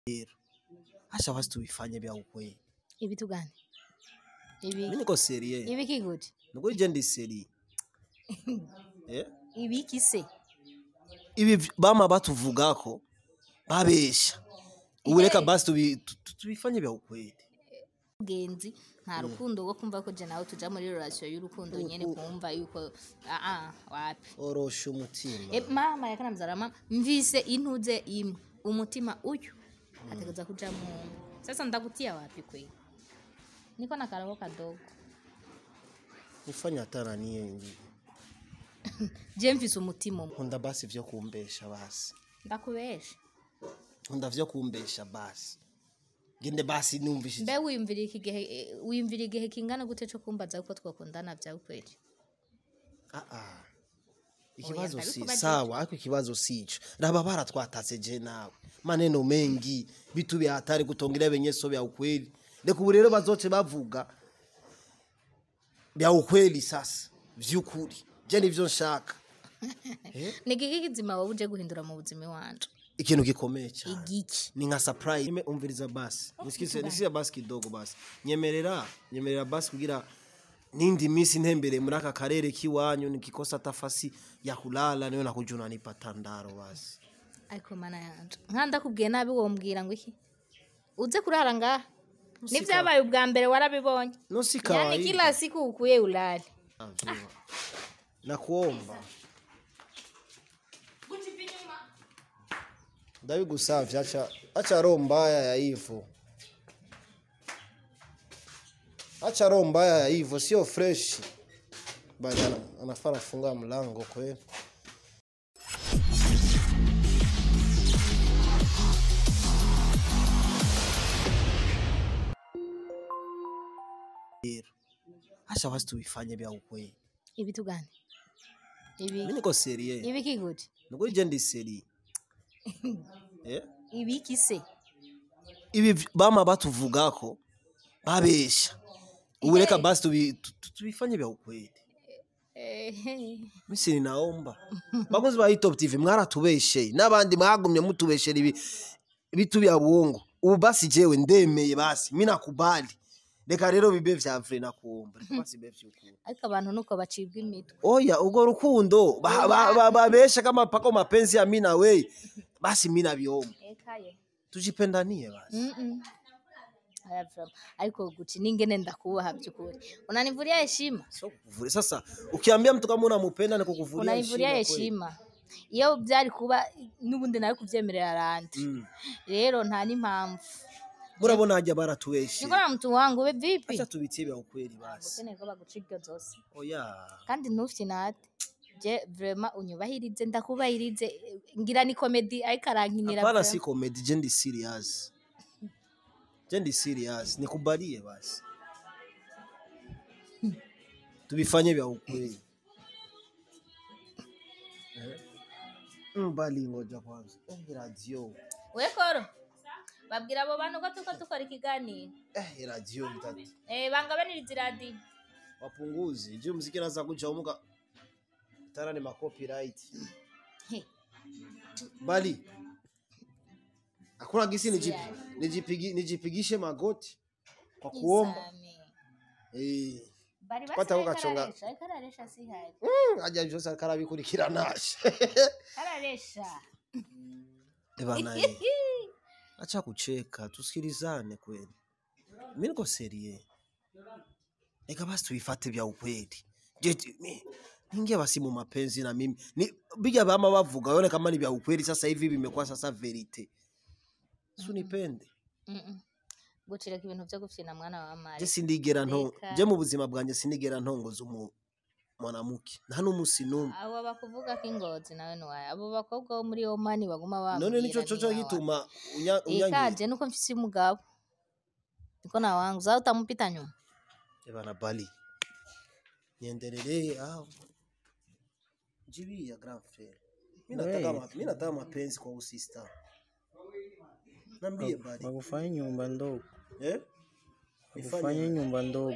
Acha basi tubifanye vya ukweli. Ibitu gani? Ibi Mimi niko serie. ibiki gute? Niko je ndi serie. Eh? Ibiki se? Ibi vi- bama batuvugako babesha. Ubu reka basi tubi- tu- tu- tubifanye vya ukweli. Genzi nta rukundo rwo kumva ko je nawe tuja muri relation y'urukundo nyene kumva yuko ah ah wapi. Orosha umutima. E, mama yakanamzara mama mvise intuze imwe umutima uyu ategeza kuja mu sasa ndakutia wapi kwe niko na karabo kadogo Nifanye hatara niye. je mvise umutima umwe Nkunda basi vyo kumbesha basi. ndakubesha Nkunda vyo kumbesha basi. Gende basi numvishije. mbe wiyumvira iki gihe eh, wiyumvira igihe kingana gute co kumbaza ko twakundana vya ukweli Ah ah. Ikibazo Oya, si ariko baje- sawa, ariko ikibazo sico. Raba baratwatatse je nawe. Maneno mengi, vitu vya hatari kutongelea venyeso vya ukweli. Reka ubu rero bazoce bavuga vya ukweli sasa, vy'ukuri. Je nivyo nshaka. ni igiki kizima wowe uje guhindura mu buzima wanje Ikintu gikomeye cyane. igiki Ni nka surprise. Nime umviriza basi. Nisikize nisikize basi kidogo basi. Nyemerera, nyemerera basi kugira nindi misi ntembere muri aka karere kiwanyu nikikosa tafasi ya kulala niyo nakuja unanipa tandaro basi. ariko mana yanje nka ndakubwiye nabi wombwira ngo iki uze kurara ngaha nivyabaye ubwa mbere warabibonye No si yani kawaida. kila siku ukuye ulale Najua. Nakuomba. Ndabigusavye acha acha roho mbaya ya hivyo. Acha roho mbaya ya hivyo sio fresh. Bali ana- anafaa anafunga mlango kweli. Acha basi tubifanye vya ukweli. ibitu gani ibi Mimi niko serie. ibiki gute Niko je ndi serie. Eh? ibiki se Ibi vi- bama batuvugako babesha. Ubu reka basi tubi- tu- tu- tubifanye vya ukweli. Ehe. Misi ninaomba. Bakozi ba Top TV mwaratubeshe n'abandi mwagumye mutubeshera ibi bitu bya buongo. Ubu basi jewe ndemeye basi mimi nakubali. Reka rero bibe vya vrai nakuomba. Reka basi bibe vy'ukuri. ariko abantu nuko bacibwa imitwe Oya ugo rukundo ba- ba- ba- babesha kama pako mapenzi ya mimi na wewe. Basi mimi nabiomba. ekaye Tujipendanie basi. Mm-mm. Aya vrema. ariko guti ningene ndakubaha byukuri unanivulia heshima Sio kukuvuria. Sasa ukiambia mtu kama unampenda ni kukuvuria unanivulia kweli. heshima iyo byari kuba n'ubundi nawe kubyemerera arandi Mm. rero nta n'impamvu Murabona haja baratueshe. niko na mtu wangu we vipi Acha tubitie vya ukweli basi. ukeneye ko baguca iryo zose Oya. kandi ntufite nate je vrema unyubahirize ndakubahirize ngira ni komedi ariko arankinira Hapana, vrema. si comedy, je ndi serious. Je ndi serious, nikubalie basi. Tubifanye vya ukweli. Eh? Mbali ngoja kwanza. Eh, radio. we koro babwira abo bantu ko tuko dukora ikiganiro Eh, radio itatu. eh bangabaniriza iradiyo Wapunguzi. Je, muziki naanza kuja umuka. Tara ni ma copyright. He. Bali. Hakuna gisi nijip, nijipigi, nijipigishe magoti kwa kuomba. Eh. bari Pata basigaye ukachonga. kararesha ariko araresha sihari ajya byose akarabikurikiranaje kararesha bana ye acha kucheka tusikilizane kweli mimi niko serie eka basi tuifate vya ukweli je tu- mi- ningia basi mu mapenzi na mimi ni bija bama bavuga yone kama ni vya ukweli sasa hivi vimekuwa sasa verite sunipende Mm-mm. gucireka ibintu byo gufyina mwana wa je mari sindigera nto Reka. je mu buzima bwanjye sindigera ntongoza umu mwanamke nta n'umusi n'umwe abo bakuvuga ko ingozi nawe ntiwaye abo bakobwa bo muri omani baguma bambwira none nico coco niwawe. gituma unya- unyangira ikaje nuko mfise umugabo niko na wangu zao utamupita nyuma bana bali niendelee au jibia grand frère mimi nataka Hey. ma- mimi nataka mapenzi kwa usista Nambie bali. Wakufanya nyumba ndogo, Eh? wakufanya nyumba ndogo,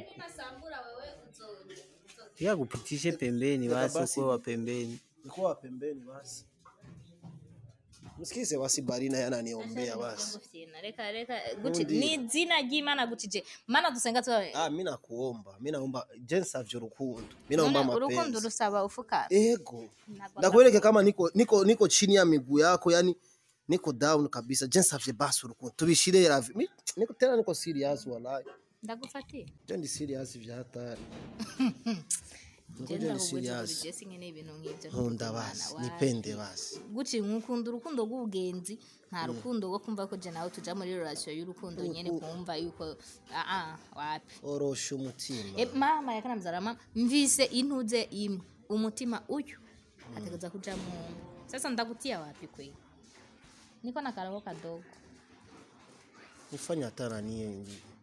pia kupitishe pembeni, Weka basi basi. ukuwe wa pembeni. Nikuwa pembeni basi. msikize basi barina yananiombea basi Gufyina, reka reka guci Undi. ni izina ry'imana gucije mana dusenga tuba ah mi nakuomba mi naomba je nsavye urukundo mi naomba None urukundo mapenzi rusaba ufukara ego Ntabwo ndakueleke kama niko niko niko chini ya miguu yako yani niko down kabisa je nsavye basi urukundo tubishire ravi Mi- niko tena niko serious wallahi ndagufatiye je ndi serious vya hatari Niko Je je ndi ndakubwiza buri serious gihe sinkeneye ibintu nk'ibyo nkunda Imana, basi wa- nipende basi guci nkukunda urukundo rw'ubugenzi nta rukundo rwo kumva ko je nawe tuja muri relation y'urukundo nyene kumva yuko aa wapi orosha umutima E, mama yakanamzara mama mvise intuze imwe umutima uyu ategeza kuja mungu sasa ndagutia wapi kweli niko na karaho kadogo ufanya hatara niye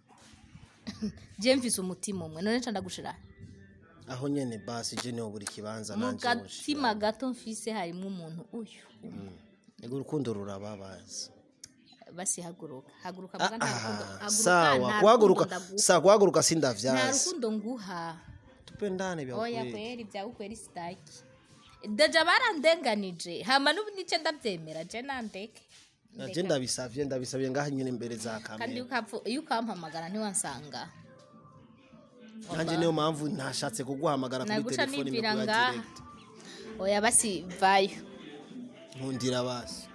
je mvise umutima umwe none nca ndagushira aho nyene basi je niho buri kibanza mu nanje gatima gato mfise harimo umuntu uyu ego urukundo rurababaza basi haguruka haguruka muga nta rukundo Ah, haguruka, sawa nta kuhaguruka rukundo ndaguha. sawa kuhaguruka nta sindavyazi rukundo nguha tupendane vya oya kweli kweri bya ukweri sitaki deja barandenganije hama n'ubu nice ndabyemera je nandeke je ndabisavye ndabisavye ngaha nyene imbere za kandi kamera iyo ukapfu- iyo ukampamagara ntiwansanga nanje niyo mpamvu ntashatse kuguhamagara kuri naguca telefoni nibwira imekuwa ngaha direct oya basi vayo nkundira basi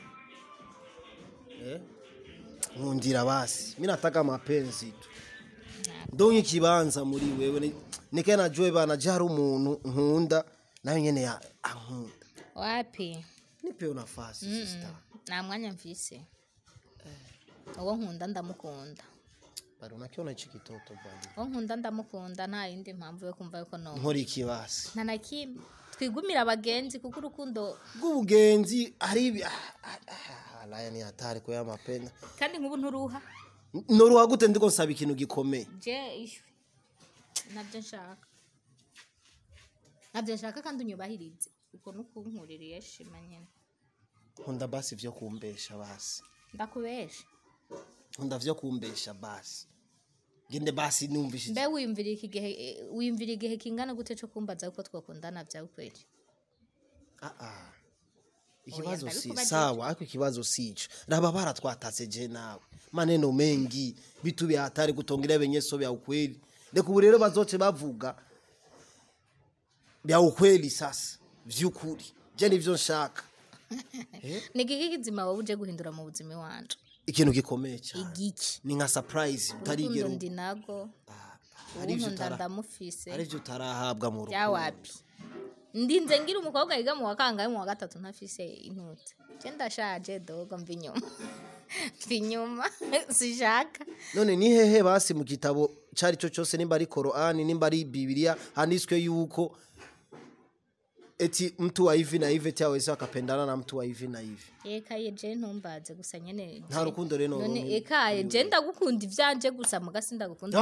eh nkundira basi mimi nataka mapenzi tu ndonye ikibanza muri wewe ni- nikae najue bana je hari umuntu nkunda nayo nyene ya- ankunda wapi nipeyo nafasi sister nta mwanya mfise uwo nkunda ndamukunda bari unakiona hichi kitoto bwana uwo nkunda ndamukunda nta yindi mpamvu yo kumva yuko no nkora iki basi nta na kimwe twigumira abagenzi kuko urukundo bw'ubugenzi hari ibi- ah, ah, ah, laya ni hatari ko y'amapenda kandi nk'ubu nturuha noruha gute ndiko nsaba ikintu gikomeye je ishwi nabyo nshaka nabyo nshaka kandi unyubahirize uko nukunkuririye shima nyine nkunda basi vyo kumbesha basi ndakubesha nkunda vyo kumbesha basi gende basi numvise mbe wiyumvira iki gihe eh, wiyumvira igihe kingana gute cyo kumbaza uko twakundana byawe kweli ah ah ikibazo Oya, si ndabikubaza sawa ariko ikibazo sico raba baratwatatse je nawe maneno mengi vitu vya hatari kutongelea venyeso vya ukweli reka ubu rero bazoce bavuga vya ukweli sasa vy'ukuri je nivyo nshaka ni igiki kizima wowe uje guhindura mu buzima iwanje ikintu gikomeye cyane igiki ni nka surprise utarigera urukundo ndi nago hari ivyo unkunda utara- ndamufise hari ivyo utarahabwa mu rukundo byawapi ndinze ngira umukobwa yiga mu wa kangahe mu wa gatatu ntafise intute je ndashaje dogo mva inyuma mva inyuma sishaka none ni hehe basi mu gitabo cyari cyo cyose nimba ari korani nimba ari bibiliya handitswe yuko eti mtu wa hivi na hivi eti awezi akapendana na mtu wa hivi na hivi ekaye je ntumbaze gusa nyene nta je- rukundo rero none ekaye je ndagukunda ivyanje gusa muga sindagukunda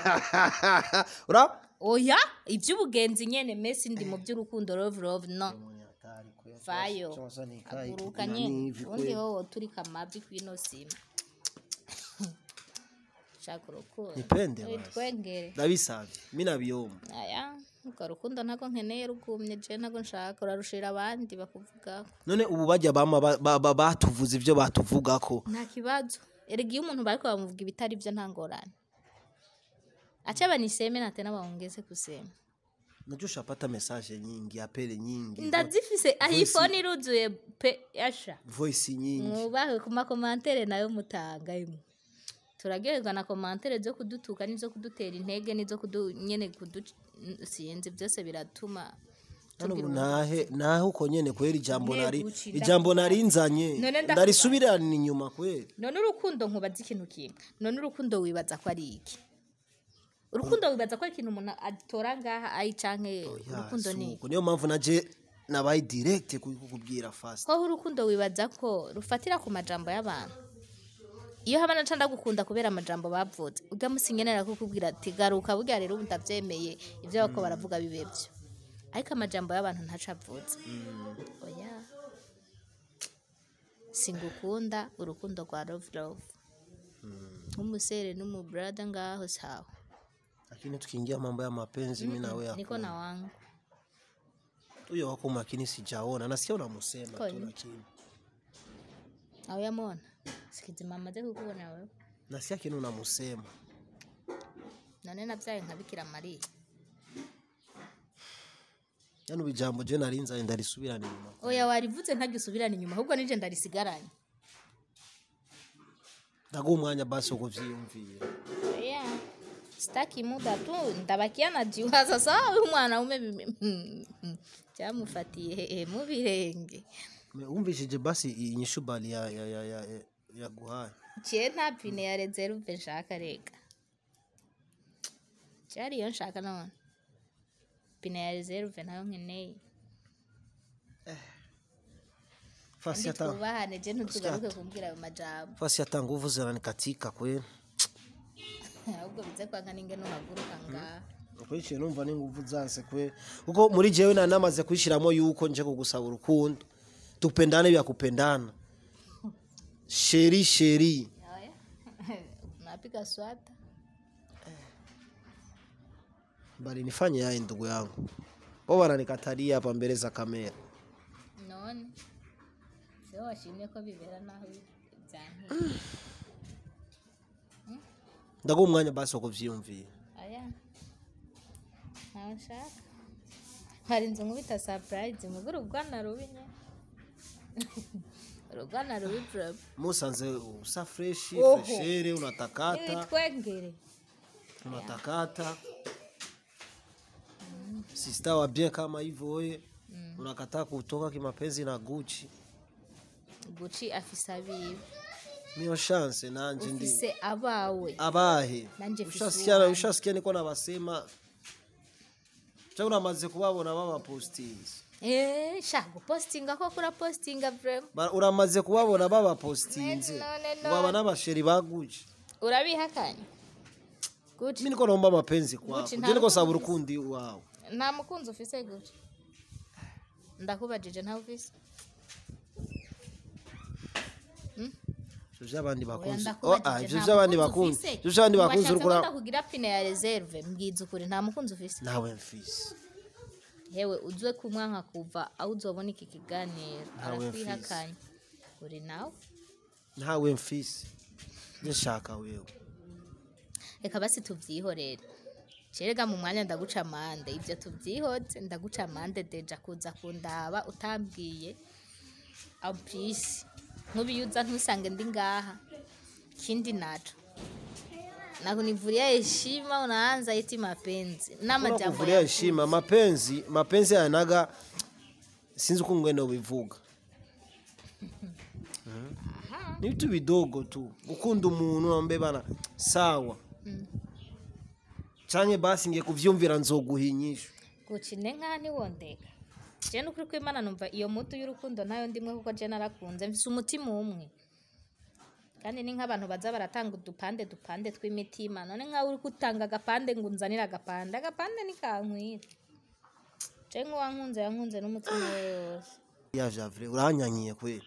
ura oya ivy'ubugenzi nyene mesi ndi mu by'urukundo love love no vayo aguruka nyene undi hoho turi kamavi kwino sima shaka urukundo Nipende basi. twengere ndabisavye mi nabiyomba aya urwo rukundo ntago nkeneye rugumye je ntago nshaka urarushira abandi bakuvuga none ubu bajya bama ba- ba- ba- batuvuze ibyo batuvugako nta kibazo erega iyo umuntu bariko bamuvuga ibitari byo nta ngorane acha baniseme na tena baongeze kusema najua ushapata message nyingi apele nyingi ndazifise iphone iruzuye pe yasha voice nyingi mwubahe ku makomantere nayo mutanga imwe turaryoherwa na komantere zo kudutuka n'izo kudutera intege n'izo kudu nyene kudusinzi byose biratuma hano ubu tugira nahe nahe uko nyene kweli ijambo Ntego nari uci, ijambo nari nzanye None ndakubaza. ndarisubirana inyuma kweli none urukundo nkubaza ikintu kimwe none urukundo wibaza ko ari iki urukundo wibaza ko ari ikintu umuntu atora ngaha ayi canke urukundo ni iki? Suko, niyo mpamvu naje nabaye direct kukubwira fast ko urukundo wibaza ko rufatira ku majambo y'abantu iyo haba naca ndagukunda kubera amajambo bavuze udamusinyenera kukubwira ati garuka burya rero ubu ndabyemeye ibyo bako baravuga bibe byo ariko amajambo y'abantu ntaco avuze oya singukunda urukundo rwa love love nk'umusere n'umubrada ngaho sawa lakini tukiingia mambo ya mapenzi mimi na wewe niko na wangu huyo wako makini sijaona nasikia unamusema tu Kweli. lakini au yamona sikizima amaze kukubona wewe nasikia kintu namusema none navyaye nka bikira mariya yani ubu ijambo je narinzaye ndarisubirana inyuma oya warivuze ntaryo usubirana inyuma ahubwo nije ndarisigaranye ndaguha umwanya basi wo kuvyiyumvira oya sitaki muda tu ndabakia najiwaza sawa huyu mwanaume mimi- cyamufatiye hehe mu birenge Me- wumvishije basi inyishu bali ya ya ya ya ya- yaguhaye ciye nta pine ya reserve nshaka rega cyari iyo nshaka none pine ya reserve nayo nkeneye fasi ndi hata twubahane je ntutugaruke kumbwira ayo majambo fasi hata nguvu zinanikatika kweli ahubwo bize kwanga ninge nuhaguruka ngaha ukurikiye numva n'inguvu zanse kwe kuko muri jewe nari namaze kwishyiramo yuko nje kugusaba urukundo tupendane vya kupendana sheri sheri Oya. unapiga swata bali nifanye yaye ndugu yangu wao wananikatalia hapa mbele za kamera none se washimye ko bibera naho byankiye ndaguha umwanya basi wo kuvyiyumvira aya ntawe nshaka hari inzu nkubita surprise mugura urugana rubi nye urugana rubi problem musanze usa freshi Oho. freshere unatakata ibitwengere unatakata sista wa bien kama hivyo wewe unakataa kutoka kimapenzi na Gucci guci afise abiwe miyo chance nanje ndi ufise abawe abahe Nanje mfise ushasikia uwanje. ushasikia niko nabasema cha uramaze kubabona baba postings Eh, sha gupostinga ko kura postinga vrema Ba- uramaze kubabona baba postinze None, none. baba n'abasheri ba Gucci urabihakanye guci mimi niko naomba mapenzi kwako Gucci je nta niko saba rukundo urukundi wawe nta mukunzi ufise guci ndakubajije ntawe ufise ivyo vy'abandi Oya, bakunzi oh ndakubajije, ah ivyo nta vy'abandi mukunzi bakunzi ufise? ivyo vy'abandi bakunzi Washatse uriko ko ura- ndakugira pine ya reserve mbwiza ukuri nta mukunzi ufise nawe mfise hewe uzwe kumwanka kuva aho uzobona iki kiganiro Ntawe arakwihakanye uri nawe ntawe mfise nshaka wewe reka basi tuvyihorere cerega mu mwanya ndaguca amande ivyo tuvyihoze ndaguca amande deja kuza kundaba utambwiye amplis nk'ubiyuza ntusange ndi ngaha kindi naco nakunivulia heshima unaanza iti mapenzi Kuna n'amajambo kuvulia ya heshima mapenzi mapenzi yanaga sinzi uko ngwenda ubivuga Mhm. ni vitu vidogo tu gukunda umuntu nambe bana sawa canke basi ngiye kuvyumvira nzoguha inyishu gucine nkaha ntiwondeka je nukuri ko imana numva iyo mutu y'urukundo nayo ndimwe kuko je narakunze mfise umutima umwe kandi ni nk'abantu baza baratanga udupande dupande tw'imitima none nkawe uri gutanga agapande ngo unzanire agapande agapande nikankwira je nk'uwankunze yankunze n'umutima we wose ya javre uranyanyiye kweli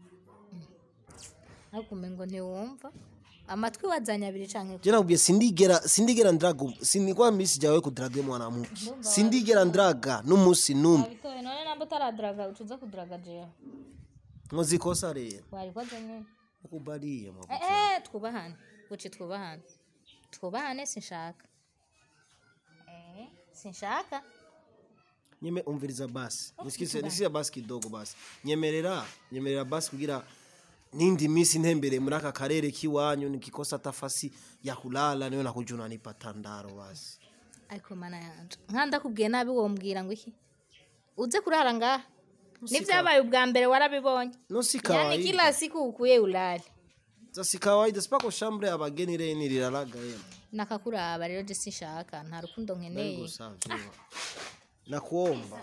ariko umengo ntiwumva amatwi wazanye abiri canke je nakubwiye sindigera sindigera ndaga sinikwa misi jawe kudraga mwanamke sindigera ndaga n'umusi numwe wabitoye none namba utaradraga ucuza kudraga jewe nkoze ikosa rero warikoze nyene ukubaliye mwa Eh, eh, twubahane guci twubahane twubahane sinshaka Eh, sinshaka nyeme umviriza basi nisikize nisikize basi kidogo basi nyemerera nyemerera basi kugira nindi misi ntembere muri aka karere kiwanyu nikikosa tafasi ya kulala niyo nakuja unanipa tandaro basi ariko mana yanje nka ndakubwiye nabi wombwira ngo iki uze kurara ngaha nivyabaye ubwa mbere warabibonye no si yani kawaida kila siku ukuye ulale za si kawaida sipako shambre abageni reni riraraga yema nakakuraba rero je sinshaka nta rukundo nkeneye ndabigusavye nakuomba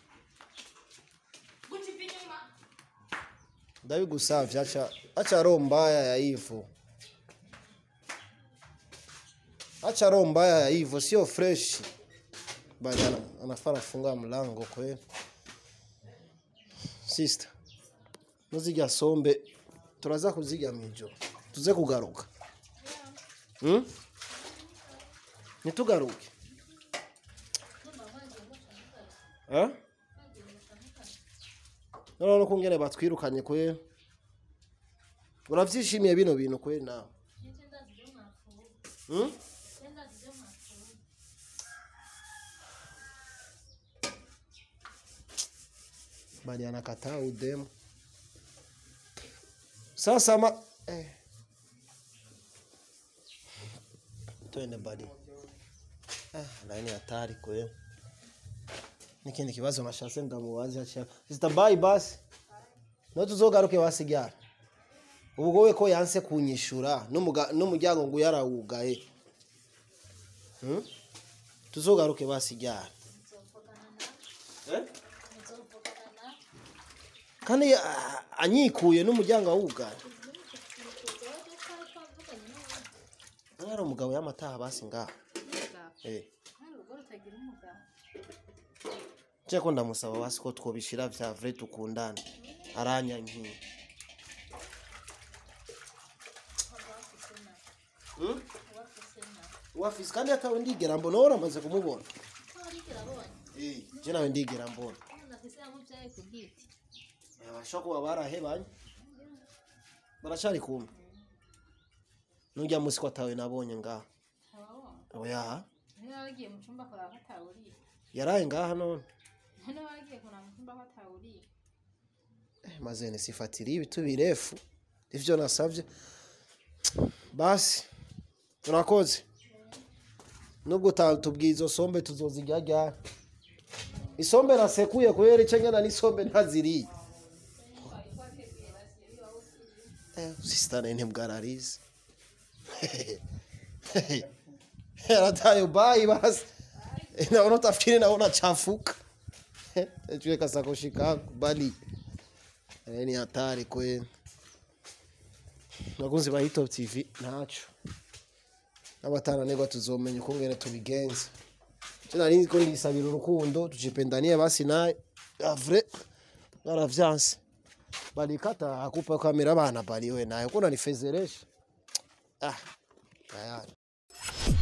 ndabigusavye acha acha roho mbaya ya hivyo acha roho mbaya ya hivyo sio fresh bali ana- anafaa anafunga mlango kweli sister nuzirya sombe turaza kuzirya mw'ijoro tuze kugaruka hmm? nitugaruke Eh? noneho no kungene batwirukanye kwe uravyishimiye bino bintu kweli nawe hmm? bali anakataa udemu sasa ma eh. twende bali eh, laini hatari kweli n'ikindi kibazo nashatse ndamubaza cha zitabayi basi no tuzogaruke wasigara ubwo we ko yanse kunyishura n'umuga- n'umuryango ngo yarawugaye hmm? tuzogaruke basigara eh? kandi ya- anyikuye n'umuryango awugaye ari umugabo y'amataha basi ngaha eh. nje ko ndamusaba basi ko twobishira vya vrai tukundane aranyankiye Hmm? wafise kandi atawe ndigera mbona wowe uramaze kumubona Eh, je nawe ndigera mbona bashobora kuba barahebanye baracari kumwe nurya musi ko atawe nabonye ngaha oya wagiye mu cyumba kuraba batawuriye yaraye ngaha none none wagiye kuraba mu cyumba batawuriye Eh, maze nisifatiriye ibitu birefu ivyo nasavye basi urakoze nubwo utatubwiye izo sombe tuzozirya ryari isombe nasekuye kubera ico nyana n'isombe ntaziriye Eh, sisitane ntibwararize yaratayo bayi basi Eh, naona utafikiri naona chafuka echwe kasakoshi kangu bali Eh, ni hatari kweli bakunzi ba Hitop TV ntaco n'abataranegwa tuzomenya ukungene tubigenza je nari nzi ko ndisabira urukundo tujipendanie basi naye avre naravyanse balikata akupa kamera bana bali we naye uko nanifezeresha ah tayari